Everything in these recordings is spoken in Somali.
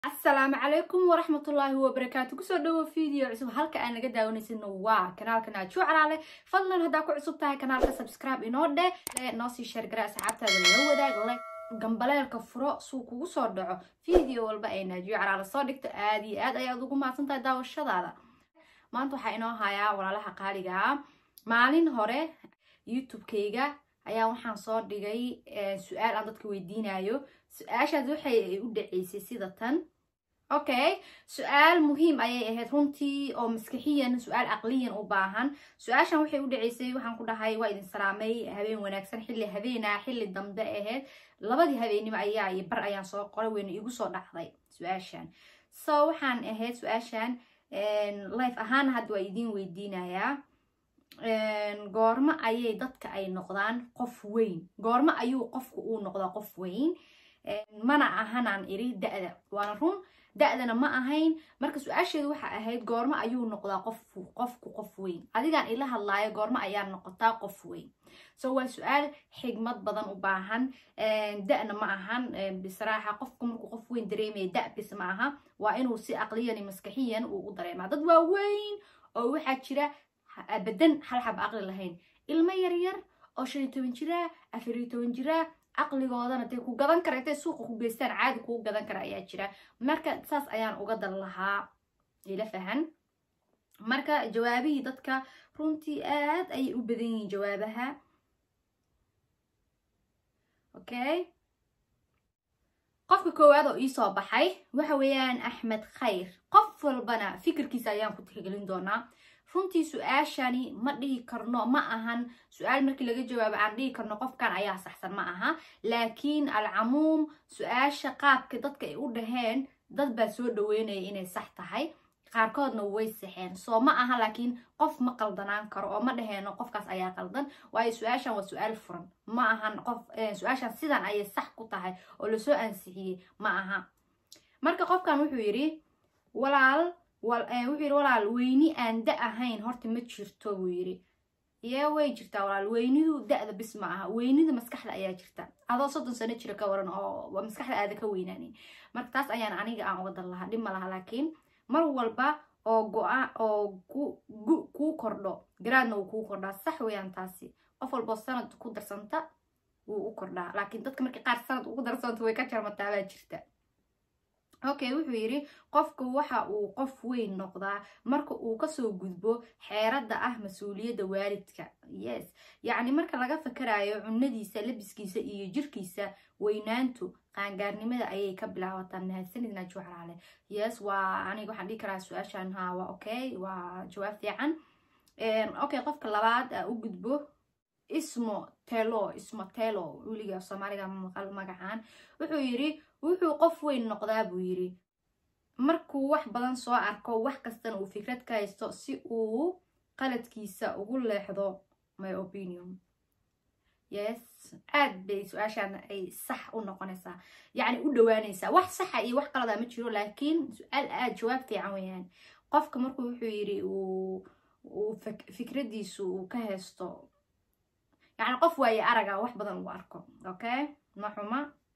asalaamu calaykum waraxmatullaahi wabarakaatu kusoo dhawo video cusub halka aan naga daawanaysin waa kanaalka naajo calaale fadlan haddaa ku cusub tahay kanaalka subscribe inoo dheh noo sii sheergara asxaabtaada la wadaag le gambaleelka furo suu kugu soo dhaco video walba ay naajiyo calaale soo dhigto aad iyo aad ayaad ugu mahadsan tahay daawashadaada maanta waxaa inoo hayaa walaalaha qaaligaa maalin hore youtube-kayga ayaa waxaan soo dhigay su-aal aan dadka weydiinayo su-aashaas waxay u dhaceysay sida tan okay su-aal muhiim ayay ahayd runtii oo maskaxiyan su-aal aqliyan u baahan su-aashan waxay u dhaceysay waxaan ku dhahay waa idin salaamay habeen wanaagsan xilli habeena xilli dambe ahayd labadii habeenimo ayaa iyo bar ayaan soo qoray weyna igu soo dhacday su-aashan so waxaan ahayd su-aashan life ahaan hadda waa idiin weydiinayaa goormo ayay dadka ay noqdaan qof weyn goormo ayuu qofku uu noqdaa qof weyn mana ahanaan iri da-da waana run da-dana ma ahayn marka su-aasheedu waxa ahayd goormo ayuu noqdaa qof qofku qof weyn adigaan ila hadlaayo goormo ayaa noqotaa qof weyn so waa su-aal xigmad badan u baahan da-na ma ahan bisraaxa qofku markuu qof weyn dareemaya da bis ma aha waa inuu si aqliyan maskaxiyan uu u dareemaa dad waa weyn oo waxaa jira abadan hal xab aqli lahayn ilmo yaryar oo shan iyo toban jiraa afar iyo toban jiraa caqligoodana dee ku gadan kara intay suuqa ku geystaan caadi kuu gadan kara ayaa jira marka saas ayaan uga dan lahaa ila fahan marka jawaabihii dadka runtii aad ayay u badan yihiin jawaabaha okay qofka koowaad oo iisoo baxay waxa weeyaan axmed khayr qof walbana fikirkiisa ayaan ku tixgelin doonaa runtii su-aashani ma dhihi karno ma ahan su-aal markii laga jawaabo aan dhihi karno qofkan ayaa saxsan ma aha laakiin alcamuum su-aasha qaabka dadka ay u dhaheen dad baa soo dhaweynaya inay sax tahay qaarkoodna way saxeen soo ma aha laakiin qof ma qaldanaan karo oo ma dhaheeno qofkaas ayaa qaldan waayo su-aashan waa su-aal furan ma ahan qof su-aashan sidan ayay sax ku tahay oo lasoo ansixiyey ma aha marka qofkan wuxuu yidhi walaal wuxuu yidhi walaal weyni aan da ahayn horta ma jirto buu yidhi yee way jirtaa walaal weynidu da-da bis ma aha weynida maskaxda ayaa jirta adoo soddon sano jira ka waran oo maskaxda aada ka weynaanin marka taas ayaan aniga aan uga dan lahaa dhib ma laha laakiin mar walba oo go-a oo kuu kordho garaadna wuu kuu kordhaa sax weeyaan taasi qof walboo sanad ku darsanta wuu u kordhaa laakiin dadka markii qaar sanad ugu darsanta way ka jarmataa baa jirta okay wuxuu yidhi qofku waxa uu qof weyn noqdaa marka uu kasoo gudbo xeeradda ah mas-uuliyadda waalidka yes yacni marka laga fakarayo cunadiisa labiskiisa iyo jirkiisa weynaantu qaangaarnimada ayay ka bilaabataa mahadsanid najwa calaale yes waa aniga waxaan dhihi karaa su-aashan ha waa okay waa jawaab fiican okay qofka labaad a u gudbo ismo telo ismo telo weliga soomaaliga maqal magacaan wuxuu yidhi wuxuu qof weyn noqdaa buu yidhi markuu wax badan soo arko wax kastana uu fikrad ka haysto si uu qaladkiisa ugu leexdo my opinion yes aad bay su-aashaan ay sax u noqonaysaa yacni u dhawaanaysaa wax saxa iyo wax qalada ma jiro laakiin su-aal aad jawaab fiican weeyaan qofka markuu wuxuu yidhi uu fikradiisu uu ka haysto yacni qof waaye araga wax badan uu arko okay ma xuma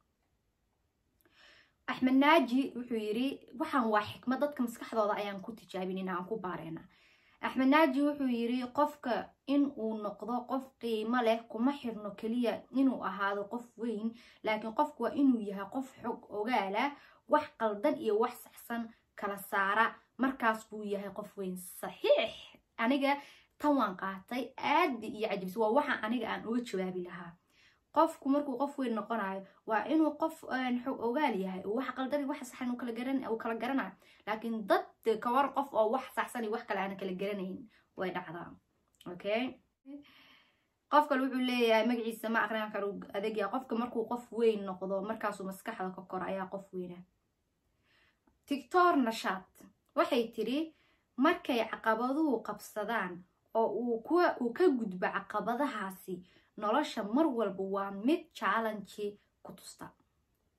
axmed naaji wuxuu yidhi waxaan waa xikmad dadka maskaxdooda ayaan ku tijaabinina aan ku baareyna axmed naaji wuxuu yidhi qofka in uu noqdo qof qiimo leh kuma xirno keliya inuu ahaado qof weyn laakiin qofku waa inuu yahay qof xog ogaala wax qaldan iyo wax saxsan kala saara markaas buu yahay qof weyn saxiix aniga tan waan qaatay aadi iyo cajibsi waa waxa aniga aan uga jawaabi lahaa qofku markuu qof weyn noqonayo waa inuu qof xog ogaal yahay wax qaldan wax saxan uu kala garan uu kala garanayo laakiin dad kawar qof oo wax saxsan iyo wax kale aan kala garanayn way dhacdaa okay qof kale wuxuu leeyahay magaciisa ma aqrin karo adegya qofka markuu qof weyn noqdo markaasuu maskaxda ka koro ayaa qof weyna tictor nashaad waxay tiri markay caqabaduhu qabsadaan oo uu kuwa uu ka gudbo caqabadahaasi nolosha mar walba waa mid challenge ku tusta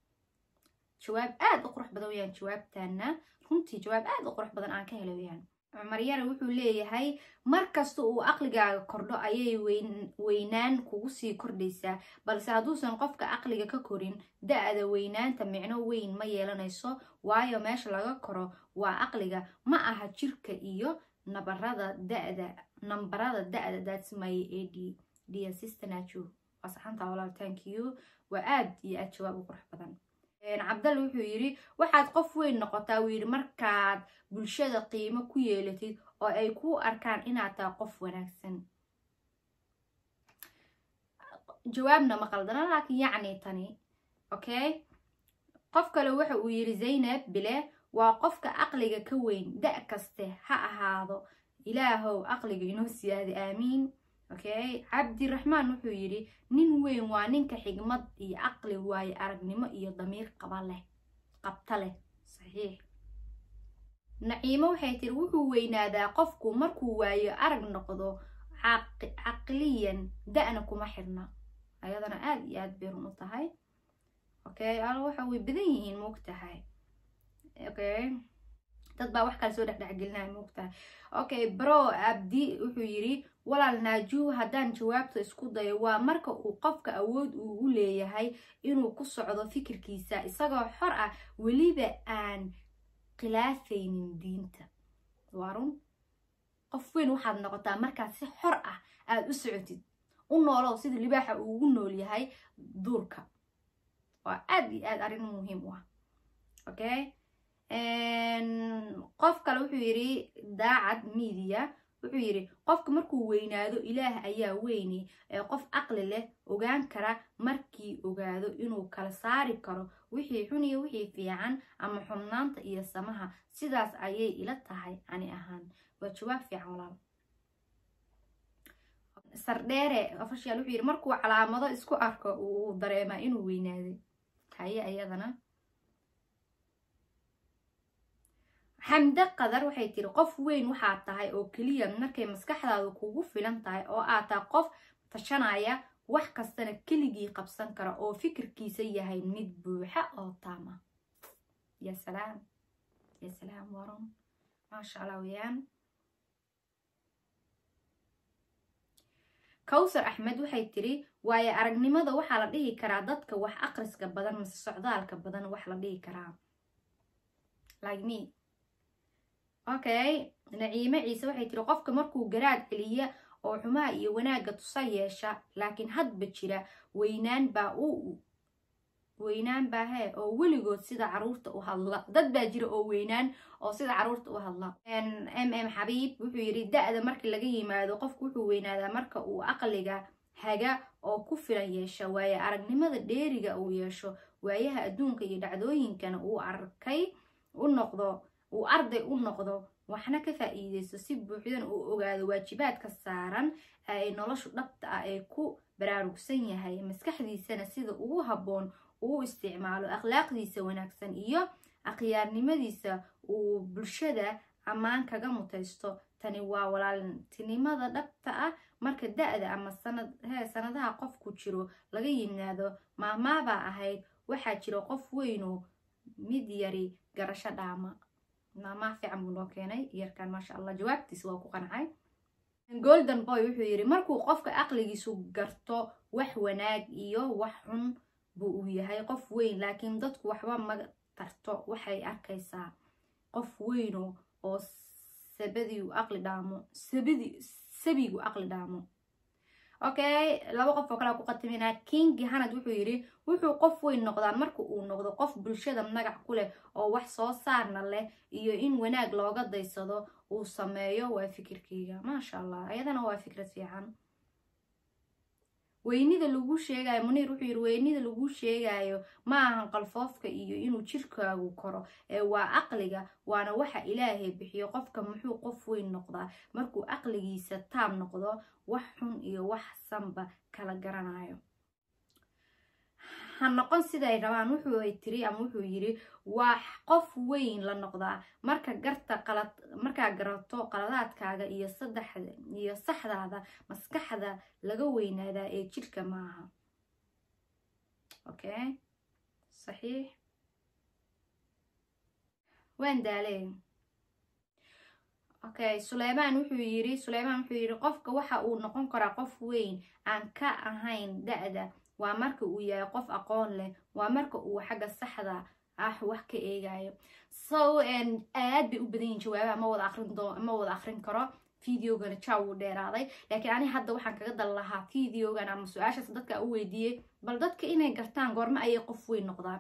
jawaab aad u qurux badan weyaan jawaabtana runtii jawaab aad u qurux badan aan ka hela weyaan cumar yare wuxuu leeyahay markasta uu aqligaaga kordho ayay weynaan kugu sii kordhaysaa balse hadduusan qofka aqliga ka korin da-da weynaanta micno weyn ma yeelanayso waayo meesha laga koro waa aqliga ma aha jirka iyo nabarada dada nambarada da-da daadsimaye ee d dsistanajo waa saxanta walaal thank you waa aad iyo aad jawaab u qurux badan cabdal wuxuu yidhi waxaad qof weyn noqotaa wuu yidhi markaad bulshada qiimo ku yeelatid oo ay kuu arkaan inaad tahay qof wanaagsan jawaabna ma qaldana laakiin yacni tani okay qof kale waxa uu yidhi zaynab bile waa qofka aqliga ka weyn da' kaste ha ahaado ilaahow aqliga inoo siyaada aamiin okay cabdiraxmaan wuxuu yidhi nin weyn waa ninka xigmad iyo caqli waayo aragnimo iyo damiir qaba leh qabta leh saxiix naciimo waxay tiri wuxuu weynaadaa qofku markuu waayo arag noqdo caqliyan da-na kuma xirna ayadana aada iyo aad bay run u tahay okay al waxa way badan yihiin moogtahay okay dad baa wax kale soo dhexdhexgelinaya moogtahay okay bro abdi wuxuu yidhi walaal naajuu haddaan jawaabta isku dayo waa marka uu qofka awood uu u leeyahay inuu ku socdo fikirkiisa isagoo xor ah weliba aan khilaafaynin diinta waa run qof weyn waxaad noqotaa markaad si xor ah aada u socotid u noolow sida libaaxa uu ugu nool yahay duurka waa aad iyo aad arrin muhiim u ah okay qof kale wuxuu yidhi daacad media wuxuu yidhi qofka markuu weynaado ilaah ayaa weyne ee qof caqli leh ogaan kara markii ogaado inuu kala saari karo wixii xun iyo wixii fiican ama xubnaanta iyo samaha sidaas ayay ila tahay ani ahaan waa jawaab fiican walaal sardheere ofashial wuxuu yidhi markuu calaamado isku arko uu dareemaa inuu weynaaday haye ayadana xamde qadar waxay tiri qof weyn waxaad tahay oo keliya markay maskaxdaadu kugu filan tahay oo aad tahay qof tashanaya wax kastana keligii qabsan kara oo fikirkiisa yahay mid buuxa oo taama ya salaam ya salaam waran maasha allah weyaan kawsar axmed waxay tiri waayo aragnimada waxaa la dhihi karaa dadka wax aqriska badan mase socdaalka badan wax la dhihi karaa like me okay naciime ciise waxay tiri qofka markuu garaad celiya oo xumaha iyo wanaagga tusa yeesha laakiin hadba jira weynaan baa u weynaan baa hee oo weligood sida caruurta u hadla dad baa jira oo weynaan oo sida caruurta u hadla m m xabiib wuxuu yidhi da-da markii laga yimaado qofku wuxuu weynaadaa marka uu aqliga haga oo ku filan yeesha waaye aragnimada dheeriga uu yeesho waayaha adduunka iyo dhacdooyinkana uu arkay u noqdo uu arday u noqdo waxna ka faa'iideysto si buuxdan uu ogaado waajibaadka saaran ay noloshu dhabta ah ee ku baraarugsan yahay maskaxdiisana sida ugu habboon uu isticmaalo akhlaaqdiisa wanaagsan iyo akhyaarnimadiisa uu bulshada ammaan kaga mutaysto tani waa walaaltinimada dhabta ah marka da-da ama sanad hee sanadaha qofku jiro laga yimaado maamaabaa ahayd waxaa jira qof weynoo mid yari garasho dhaama maamaa fiican buu noo keenay yarkan maasha allah jawaabtiisa waa ku qancay golden boy wuxuu yidhi markuu qofka aqligiisu garto wax wanaag iyo wax xun buu uu yahay qof weyn laakiin dadku waxba ma tarto waxay arkaysaa qof weyno oo sabadiu aqli dhaamo sabadi sabigu aqli dhaamo okay laba qof oo kale ku qatiminaa kingi hanad wuxuu yidhi wuxuu qof weyn noqdaa marka uu noqdo qof bulshada magac ku leh oo wax soo saarna leh iyo in wanaag looga daysado uu sameeyo waa fikirkeyga maasha allah ayadana waa fikrad fiican weynida lagu sheegayo muniir wuxuu yidhi weynida lagu sheegayo ma ahan qalfoofka iyo inuu jirkaagu koro ee waa aqliga waana waxa ilaahay bixiyo qofka muxuu qof weyn noqdaa markuu aqligiisa taam noqdo wax xun iyo wax sanba kala garanayo ha noqon siday rabaan wuxuu ay tiri ama wuxuu yidhi waa qof weyn la noqdaa marka garta qalad markaa garato qaladaadkaaga iyo saddexda iyo saxdaada maskaxda laga weynaadaa ee jidhka maaha okay saxiix waan daalee okay suleymaan wuxuu yiri suleymaan wuxuu yiri qofka waxa uu noqon karaa qof weyn aan ka ahayn da-da waa marka uu yahay qof aqoon leh waa marka uu xagga saxda ah wax ka eegayo so aad bay u badan yihin jawaabaha ma wada aqrin doo ma wada aqrin karo videogana ja wuu dheeraaday laakiin ani hadda waxaan kaga dal lahaa videogan ama su-aashaas dadka u weydiiyey bal dadka inay gartaan goormo ayay qof weyn noqdaan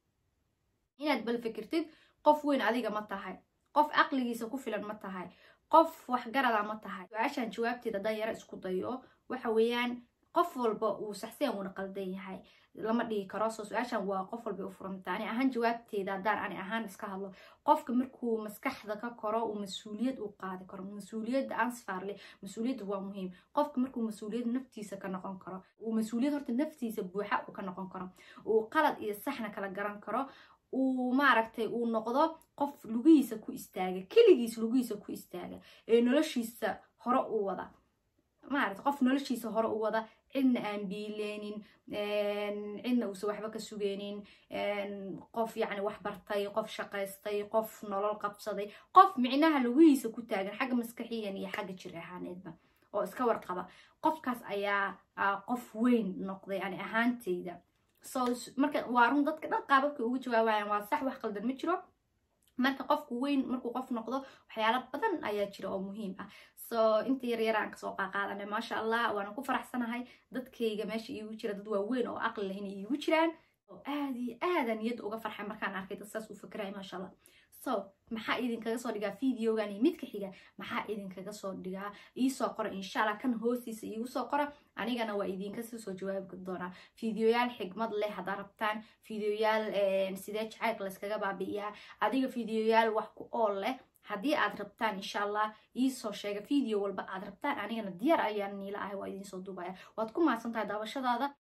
inaad bal fikirtid qof weyn adiga ma tahay qof caqligiisa ku filan ma tahay qof waxgarada ma tahay su-aashan jawaabteeda haddaan yaro isku dayo waxa weeyaan qof walba uu saxseen uuna qaldan yahay lama dhigi karo soo su-aashan waa qof walba u furanta ani ahaan jawaabteeda haddaan ani ahaan iska hadlo qofka markuu maskaxda ka koro uu mas-uuliyad u qaadi karo mas-uuliyadda ansfarle mas-uuliyadda waa muhiim qofka markuu mas-uuliyad naftiisa ka noqon karo uu mas-uuliyad horta naftiisa buuxa uu ka noqon karo uu qalad iyo saxna kala garan karo uu maaragtay uu noqdo qof lugihiisa ku istaaga keligiis lugihiisa ku istaaga ee noloshiisa hore u wada maaragtay qof noloshiisa hore u wada cidna aan biileynin cidna uusan waxba ka sugeynin qof yacni wax bartay qof shaqaystay qof nolol qabsaday qof micnaha lugihiisa ku taagan xagga maskaxiyan iyo xagga jir ahaaneedba oo iska warqaba qofkaas ayaa qof weyn noqday ani ahaanteyda so marka waa run dadka dhan qaababkay ugu jawaabayaan waa sax wax qaldan ma jiro marka qofku weyn markuu qof noqdo waxyaalo badan ayaa jira oo muhiim ah so inta yar yar aan kasoo qaaqaadanay maasha allah waana ku faraxsanahay dadkayga meesha iigu jira dad waaweyn oo aqli leh inay iigu jiraan oo aad iyo aada niyadda uga farxay markaan arkay dad saas u fikiraya maasha allah so maxaa idinkaga soo dhigaa videogan iyo midka xiga maxaa idinkaga soo dhigaa iisoo qora insha allah kan hoostiisa iigu soo qora anigana waa idinka soo jawaabi doonaa videoyaal xigmad leh haddaa rabtaan videoyaal sidee jacaylka layskaga baabi'iyaa adiga videoyaal wax ku ool leh haddii aad rabtaan insha allah iisoo sheega video walba aad rabtaan anigana diyaar ayaan niila ahay waa idinsoo duubaya waad ku mahadsan tahay daawashadaada